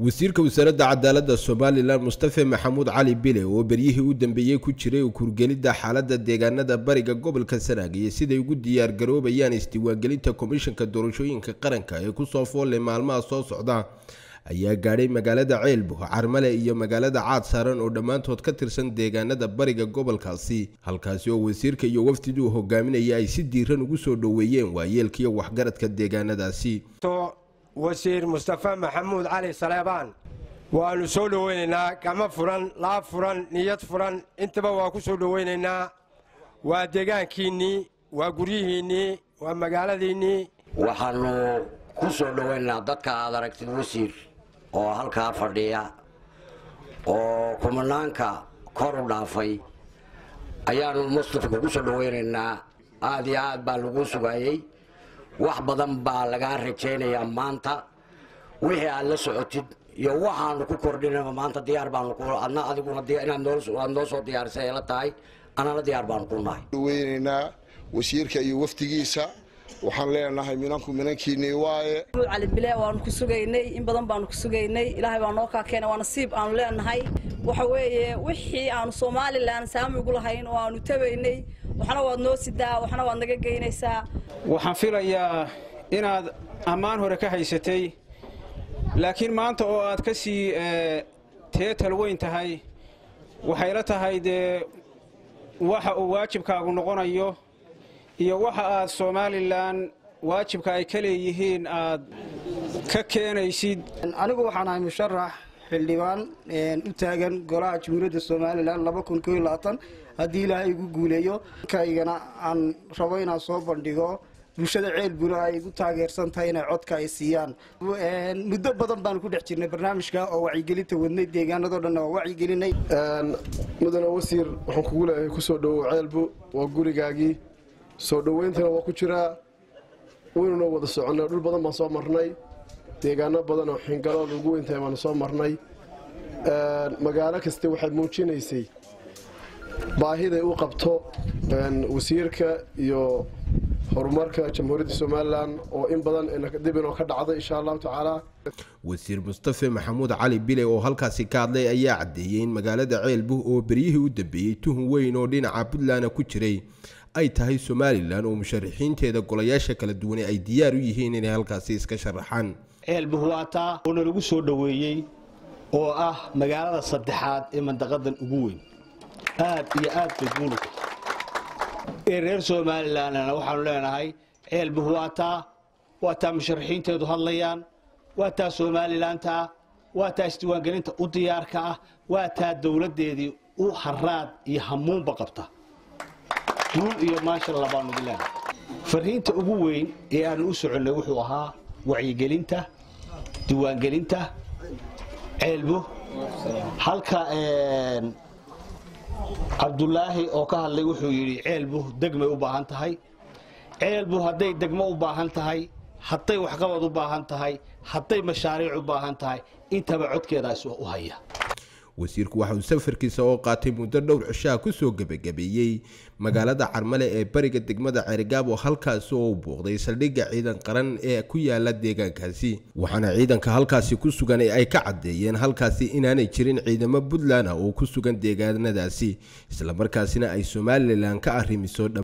wasiirka wasaaradda cadaaladda somalilan mustafe maxamuud cali bile oo beryihii u dambeeyey ku jiray kurgelidda xaaladda deegaanada bariga gobolka sanaag iyo siday ugu diyaar garoobayaan isdiiwaangelinta komishanka doorashooyinka qaranka ee kusoo foolle maalmaha soo socda ayaa gaadhay magaalada ceelbo carmale iyo magaalada caad saaran oo dhammaantood ka tirsan deegaanada bariga gobolkaasi halkaasi oo wasiirka iyo wafdiduu hogaaminaya ay si diiran ugu soo dhoweeyeen waayeelkiiyo waxgaradka deegaanadaasi wasiir mustafe maxamuud cali saleebaan waannu soo dhoweynaynaa gacmo furan laab furan niyad furan intaba waa ku soo dhoweynaynaa waa deegaankiinnii waa guryihiinnii waa magaaladiinnii waxaannu ku soo dhoweynaynaa dadka aad aragtid wasiir oo halkaa fadhiya oo kumanaanka kor u dhaafay ayaannu mustafa kugu soo dhoweynaynaa aad iyo aad baa lagu sugaayey wax badan baa lagaa rajaynayaa maanta wixii aad la socotid iyo waxaanu ku kordhinaba maanta diyaar baanu adna adiguna inaad noo soo diyaarisay ay la tahay anana diyaar baanu ku nahay weynaynaa wasiirka iyo wafdigiisa waxaan leenahay minanku minankiinii waaye cali bile waanu ku sugaynay in badan baanu ku sugaynay ilaahay baa noo kaa keenay waa nasiib aanu leenahay waxa weeye wixii aanu somalilan saami ugu lahayn oo aanu tabaynay waxna waad noo sidaa waxna waad naga geynaysaa waxaan filayaa inaad ammaan hore ka haysatay laakiin maanta oo aad ka sii teetal weyn tahay waxayla tahay dee waxa uu waajibkaagu noqonayo iyo waxa aad somalilan waajibka ay ka leeyihiin aad ka keenaysid anigu waxaan ahay musharax xildhibaan u taagan golaha jamhuuriyadda somalilan haddii ilaahay igu guuleeyo kaygana aan rabo inaan soo bandhigo bulshada ceelbuna ay igu taageersan tahay inay codka ay siiyaan muddo badan baanu ku dhex jirnay barnaamijka oo wacyigelinta wadnay deegaanadoo dhan waa wacyigelinay mudane wasiir waxaan kugu leeyahay kusoo dhowow ceelbu waa gurigaagii soo dhoweyntana waa ku jiraa waynuna wada soconnay dhul badan baan soo marnay deegaano badan oo xingalood ugu weyntahay baanu soo marnay magaalo kaste waxay muujinaysay baahiday u qabto wasiirka iyo horumarka jamhuuriyadda somalilan oo in badan dib inoo ka dhacday insha allahu tacaala wasiir mustafe maxamuud cali bile oo halkaasi ka hadlay ayaa caddeeyey in magaalada ceelbu oo beryihii u dambeeyey tuhun weyn oo dhinaca puntland ku jiray ay tahay somalilan oo musharaxiinteeda golayaasha kala duwane ay diyaar u yihiin inay halkaasi iska sharaxaan ceelbu waataa oo nalagu soo dhoweeyey oo ah magaalada saddexaad ee mandaqadan ugu weyn aad iyo aad bay guulu ee reer somalilanna waxaanu leenahay ceelbu waataa waa taa musharaxiinteedu hadlayaan waa taa somalilantaa waa taa isdiiwaangelinta u diyaarka ah waa taa dowladdeedii u haraad iyo hamuunba qabta guul iyo maashalla baanu dileenahay fariinta ugu weyn ee aanu u soconnay wuxuu ahaa wacyigelinta diiwaangelinta ceelbu halka cabdulaahi oo ka hadlay wuxuu yidhi ceelbu degmay u baahan tahay ceelbu hadday degmo u baahan tahay hadday waxqabad u baahan tahay hadday mashaariic u baahan tahay intaba codkeedaas u haya wasiirku waxa uu safarkiisa oo qaatay muddo dhowr cishaha kusoo gebagabeeyey magaalada carmale ee bariga degmada ceerigaabo halkaasi oo u buuqday saldhigga ciidan qaran ee ku yaala deegaankaasi waxaana ciidanka halkaasi ku sugan ay ka caddeeyeen halkaasi inaanay jirin ciidamo puntland ah oo ku sugan deegaanadaasi islamarkaasina ay somalilan ka arrimiso dha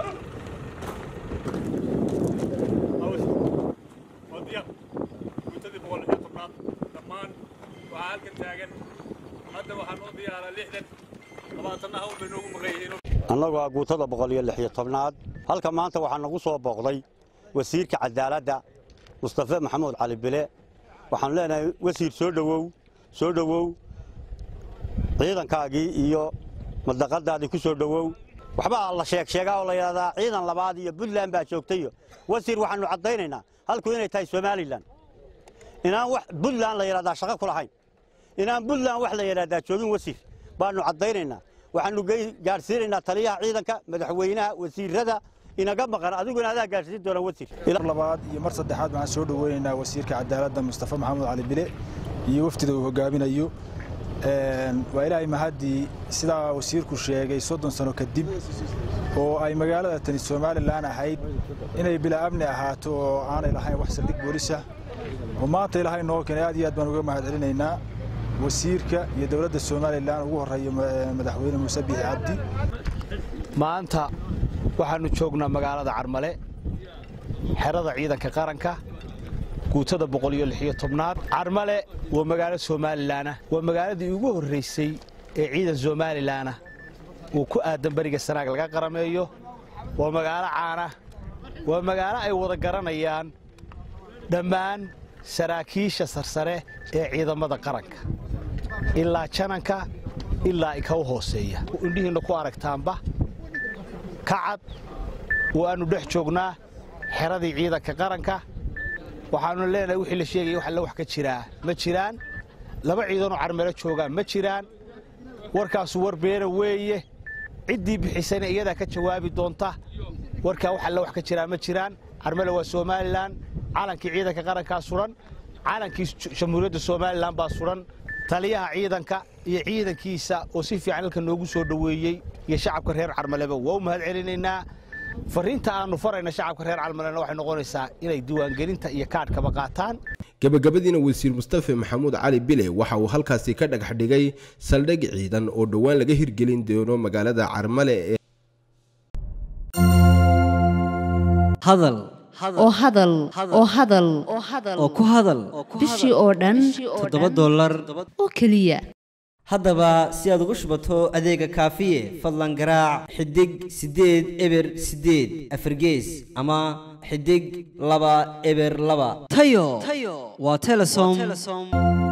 annagoo guutada boqol iyo lix iyo tobnaad halka maanta waxaa nagu soo booqday wasiirka cadaaladda mustafe maxamuud cali bile waxaanu leenahay wasiir soo dhowow soo dhowow ciidankaagii iyo madaqadaadii ku soo dhowow waxbaa la sheeg sheegaa oo la yidhahdaa ciidan labaad iyo puntland baa joogtayo wasiir waxaannu caddaynaynaa halku inay tahay somalilan inaan wax puntland la yidhahdaa shaqo ku lahayn inaan puntland wax la yidhahdaa joogin wasiir baannu caddaynaynaa waxaannu gaadhsiinaynaa taliyaha ciidanka madaxweynaha wasiirada inaga maqan adiguna adaa gaadhsiin doona wasiir mar labaad iyo mar saddexaad waxaan soo dhoweynaynaa wasiirka cadaaladda mustafe maxamuud cali bile iyo wafdida uu hogaaminayo waa ilaahay mahaddii sidaa wasiirku sheegay soddon sano kadib oo ay magaalada tani somalilan ahayd inay bilaa amni ahaato oo aanay lahayn wax saldhig boolisa oo maanta ilaahay noo keenay aad iyo aad baan uga mahad celinaynaa wasiirka iyo dowladda somalilan ugu horreeya madaxweyne muuse biixi cabdi maanta waxaannu joognaa magaalada carmale xerada ciidanka qaranka guutada boqol iyo lixiyo tobnaad carmale waa magaalo somalilanah waa magaaladii ugu horraysay ee ciidan somalilanah uu ku aadan beriga sanaag laga qarameeyo waa magaalo caana waa magaalo ay wada garanayaan dhammaan saraakiisha sarsare ee ciidamada qaranka ilaa jananka ilaa ika u hooseeya indhihiinna ku aragtaanba kacad waannu dhex joognaa xeradii ciidanka qaranka waxaannu leenahay wixii la sheegaya wax alle wax ka jiraa ma jiraan laba ciidanoo carmelo joogaan ma jiraan warkaasu war beena weeye ciddii bixisayna iyadaa ka jawaabi doonta warkaa wax alle wax ka jiraa ma jiraan carmelo waa somalilan calankii ciidanka qarankaa suran calankii jamhuuriyadda somalilan baa suran taliyaha ciidanka iyo ciidankiisa oo si fiican halka noogu soo dhoweeyey iyo shacabka reer carmaleba waa u mahad celinaynaa fariinta aannu farayna shacabka reer carmalena waxay noqonaysaa inay diiwaangelinta iyo kaadhkaba qaataan gabagabadiina wasiir mustafe maxamuud cali bile waxa uu halkaasi ka dhagax dhigay saldhig ciidan oo dhowaan laga hirgelin doono magaalada carmale ee hadal oo hadal oo hadal oo ku hadal bishii oo dhan toddoba dollar oo keliya haddaba si aad ugu shubato adeega kaafiye fadlan garaac xidig siddeed eber siddeed afargees ama xidig laba eber laba tayo waa telesom